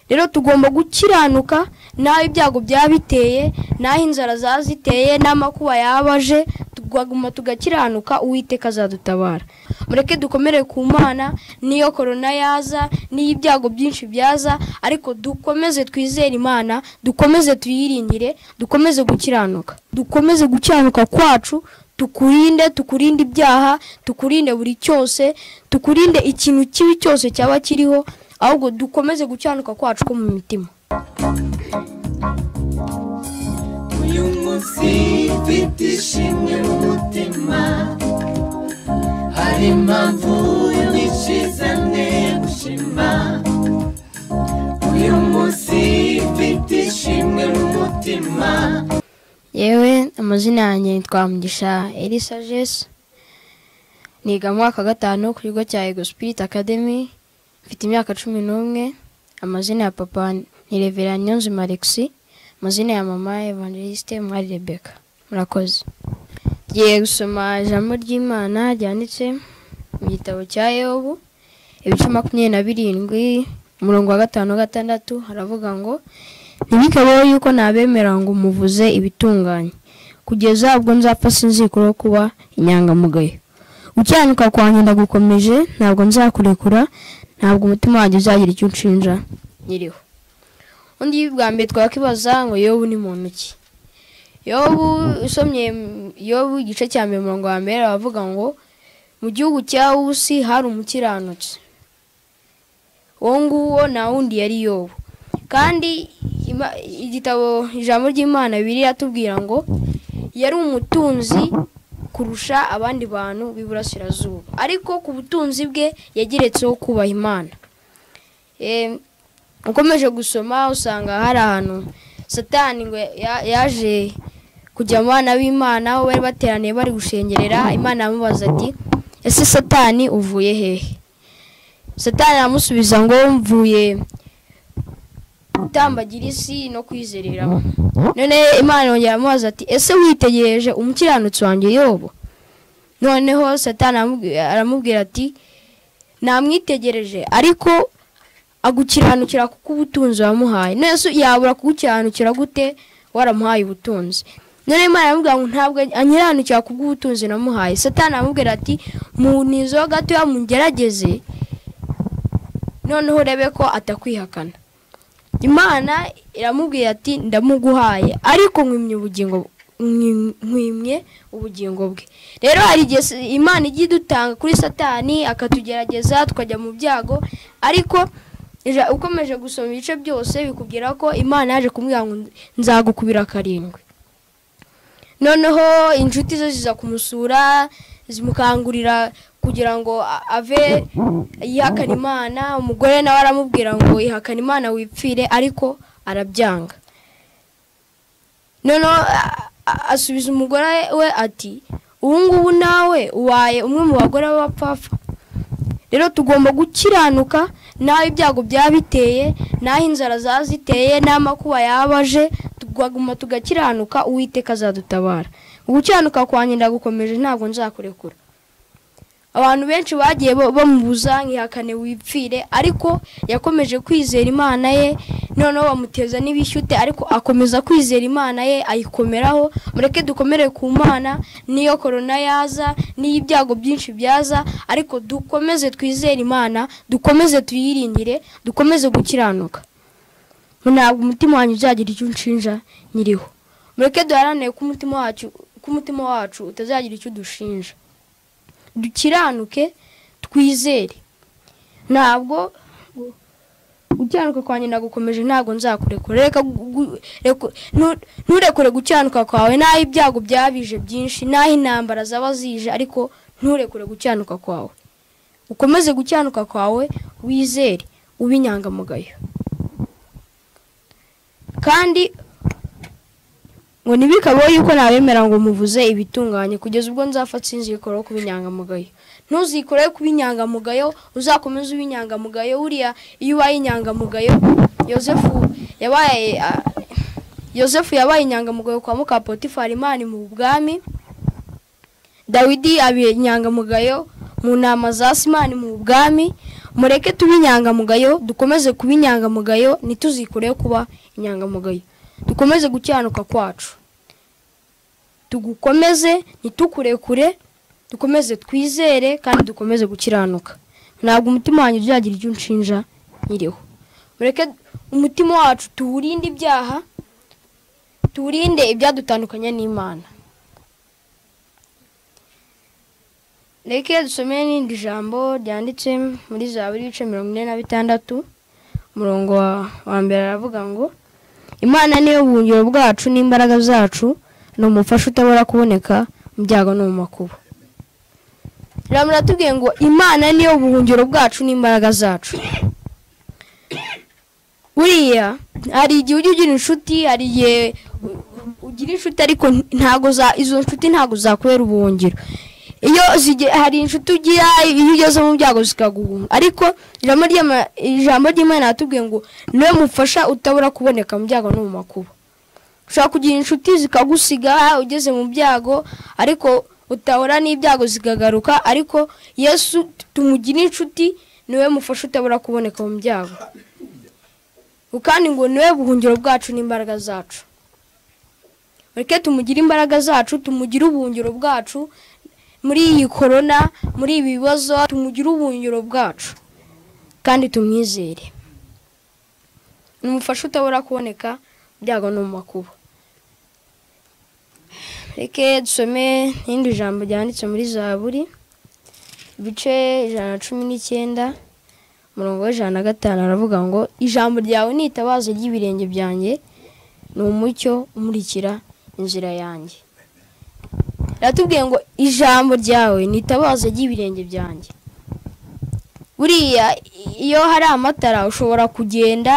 rero tugomba gukiranuka n'aho ibyago byaba biteye n'aho inzara zaba ziteye n'amakuba yaba aje tugaguma tugakiranuka uwiteka azadutabara mureke dukomere ku mana n'iyo korona yaza n'iyo ibyago byinshi byaza ariko dukomeze twizere imana dukomeze tuyiringire dukomeze gukiranuka dukomeze gukiranuka kwacu tukurinde tukurinde ibyaha tukurinde buri cyose tukurinde ikintu kibi cyose cyaba kiriho ahubwo dukomeze gukiranuka kwacu ko mu mitima uyu munsi mfite ishimwe mu mutima hari impamvu nyinshi zanteye gushima uyu munsi mfite ishimwe mu mutima yewe amazina yanjye nitwa mugisha elisa jesi niga mu mwaka wa gatanu ku kigo cya ego sipiriti akademi mfite imyaka cumi n'umwe amazina ya papa ni revera nyonzima alexi amazina ya mama evangelisite mwari rebeka murakoze tugiye gusoma ijambo ry'imana ryanditse mu gitabo cya yobu ibice makumyabiri na birindwi umurongo wa gatanu gatandatu haravuga ngo ntibikabeho yuko nabemera ngo muvuze ibitunganye kugeza ubwo nzapfa sinzikuraho kuba inyangamugayo gukiranuka kwanjye ndagukomeje ntabwo nzakurekura ntabwo umutima wanjye uzagira icyo unshinja nyiriho undi bwa mbere twakwibaza ngo yobu ni muntu ki yobu usomye yobu igice cya mbere umurongo wa mbere aravuga ngo mu gihugu cya wusi hari umukiranutsi uwo nguwo nta wundi yari yobu kandi ima- igitabo ijambo ry'imana biri atubwira ngo yari umutunzi kurusha abandi bantu b'iburasirazuba ariko ku butunzi bwe yageretseho kubaha imana Em, ukomeje gusoma usanga hari ahantu satani ngo ya- yaje kujya mu bana b'imana aho bari bateraniye bari gushengerera imana yamubaza ati ese satani uvuye hehe satani aramusubiza ngo mvuye gutambagira isi no kwizereramo none imana yongera amubaza ati ese witegereje umukiranutsi wanjye yobo noneho satani aramubwi- aramubwira ati namwitegereje ariko agukiranukira kuko ubutunzi wamuhaye none se yabura kugukiranukira gute waramuhaye ubutunzi none imana aramubwira ngo ntabwo anyiranukira kubw'ubutunzi namuhaye satani aramubwira ati munizeho gatoya mugerageze noneho urebe ko atakwihakana imana iramubwira ati ndamuguhaye ariko nkwimye ubugingo nkwim- nkwimye ubugingo bwe rero hari igihe s- imana ijya idutanga kuri satani akatugerageza tukajya mu byago ariko ija- ukomeje gusoma ibice byose bikubwira ko imana yaje kumubwira ngo nzagukubira karindwi noneho inshuti ze ziza kumusura zimukangurira kugira ngo a- ave yihakana imana umugore nawe aramubwira ngo ihakana imana wipfire ariko arabyanga noneho a- a- asubiza umugore we ati ubu ngubu nawe ubaye umwe mu bagore b'abapfapfa rero tugomba gukiranuka n'aho ibyago byaba biteye n'aho inzara zaba ziteye n'amakuba yaba aje tugaguma tugakiranuka uwiteka azadutabara gukiranuka kwanjye ndagukomeje ntabwo nzakurekura abantu benshi bagiye ba- bamubuza nkihakane wipfire ariko yakomeje kwizera imana ye noneho bamuteza n'ibishyute ariko akomeza kwizera imana ye ayikomeraho mureke dukomere ku mana n'iyo korona yaza n'iyo ibyago byinshi byaza ariko dukomeze twizere imana dukomeze tuyiringire dukomeze gukiranuka ntabwo umutima wanyu uzagira icyo unshinja nyiriho mureke duharanire ko umutima wacu ko umutima wacu utazagira icyo udushinja dukiranuke twizere ntabwo gukiranuka kwanjye ndagukomeje ntabwo nzakurekura reka gu- gu- reku- ntu- nturekure gukiranuka kwawe n'aho ibyago byabije byinshi n'aho intambara zaba zije ariko nturekure gukiranuka kwawe ukomeze gukiranuka kwawe wizere ube inyangamugayo kandi ngo ntibikabeho yuko nabemera ngo muvuze ibitunganye kugeza ubwo nzafata sinzikoreho kuba inyangamugayo ntuzikoreho kuba inyangamugayo uzakomeze ube inyangamugayo buriya iyo ubaye inyangamugayo yosefu yabaye ah, yosefu yabaye inyangamugayo kwa muka potifari imana mu bwami dawidi abiye inyangamugayo mu nama za simani mu bwami mureke tube inyangamugayo dukomeze kuba inyangamugayo ntituzikureho kuba inyangamugayo dukomeze gukiranuka kwacu tugukomeze ntitukurekure dukomeze twizere kandi dukomeze gukiranuka ntabwo umutima wanjye uzagira ibyo unshinja nkiriho mureke umutima wacu tuwurinde ibyaha tuwurinde ibyadutandukanya n'imana reka dusomere n'irindi jambo ryanditse muri zaburi ibice mirongo ine na bitandatu umurongo wa- wa mbere aravuga ngo imana niyo buhungiro bwacu n'imbaraga zacu ni umufasha utabura kuboneka mu byago no mu makuba rero muratubwiye ngo imana niyo buhungiro bwacu n'imbaraga zacu buriya hari igihe ujya ugira inshuti hari igihe u- ugira inshuti ariko ntago za izo nshuti ntago zakubera ubuhungiro iyo zige- hari inshuti ugira iyo ugeze mu byago zikaguhunga ariko ijambo ry'Ima- ijambo ry'imana yatubwiye ngo niwe mufasha utabura kuboneka mu byago no mu makuba ushobora kugira inshuti zikagusiga ugeze mu byago ariko utabura n'ibyago zikagaruka ariko yesu tumugira inshuti niwe mufasha utabura kuboneka mu byago kandi ngo niwe buhungiro bwacu n'imbaraga zacu mureke tumugire imbaraga zacu tumugire ubuhungiro bwacu muri iyi korona muri ibi bibazo tumugire ubuhungiro bwacu kandi tumwizere ni umufasha utabura kuboneka mu byago no mu makuba reke dusome n'irindi jambo ryanditse muri zaburi ibice ijana na cumi n'icyenda umurongo w'ijana na gatanu aravuga ngo ijambo ryawe ni itabaza ry'ibirenge byanjye ni umucyo umurikira inzira yanjye ratubwiye ngo ijambo ryawe ni itabaza ry'ibirenge byanjye buriya iyo hari amatara ushobora kugenda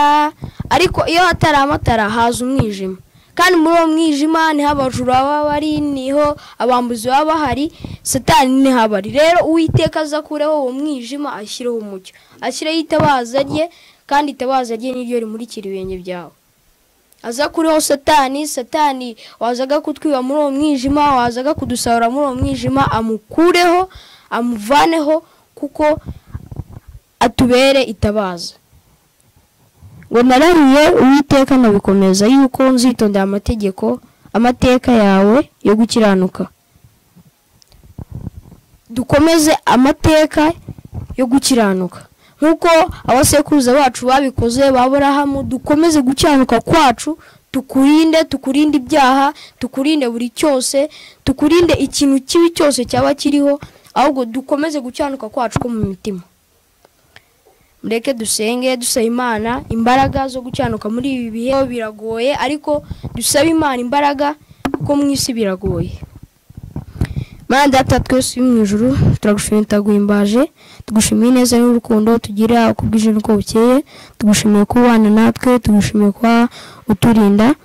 ariko iyo hatari amatara haza umwijima kandi muri uwo mwijima niho abajura baba bari niho abambuzi baba bahari satani niho aba ari rero uwiteka aza akureho uwo mwijima ashyireho umucyo ashyireho itabaza rye kandi itabaza rye niryo rimurikira ibirenge byawe aza kuriho satani satani wazaga kutwiba muri uwo mwijima wazaga kudusahura muri uwo mwijima amukureho amuvaneho kuko atubere itabaza ngo narariye uwiteka nabikomeza yuko nzitondera amategeko amateka yawe yo gukiranuka dukomeze amateka yo gukiranuka nk'uko abasekuruza bacu babikoze baburahamu dukomeze gukiranuka kwacu tukurinde tukurinde ibyaha tukurinde buri cyose tukurinde ikintu kibi cyose cyaba kiriho ahubwo dukomeze gukiranuka kwacu ko mu mitima mureke dusenge dusaba imana imbaraga zo gukiranuka muri ibi bihe biragoye ariko dusabe imana imbaraga kuko mu isi biragoye mana data twese uri mu ijuru turagushimiye turaguhimbaje tugushimiye neza n'urukundo tugira uko bwije n'uko bukeye tugushimiye ko ubana natwe tugushimiye kuba uturinda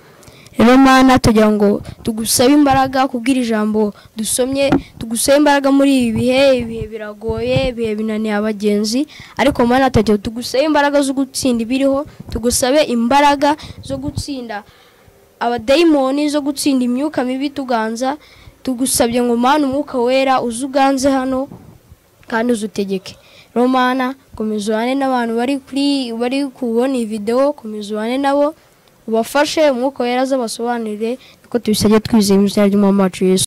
rero mana tugira ngo tugusabe imbaraga kubwira ijambo dusomye tugusabe imbaraga muri ibi bihe ibihe biragoye ibihe binaniye abagenzi ariko mana tugira ngo tugusabe imbaraga zo gutsinda ibiriho tugusabe imbaraga zo gutsinda abadayimoni zo gutsinda imyuka mibi tuganza tugusabye ngo mana umwuka wera uze uganze hano kandi uze utegeke romana komeza ubane n'abantu bari kuri bari kubona iyi videwo komeza ubane nabo ubafashe umwuka wera azabasobanurire kuko tubisabye twizeye mu izina ry'umwami wacu yesu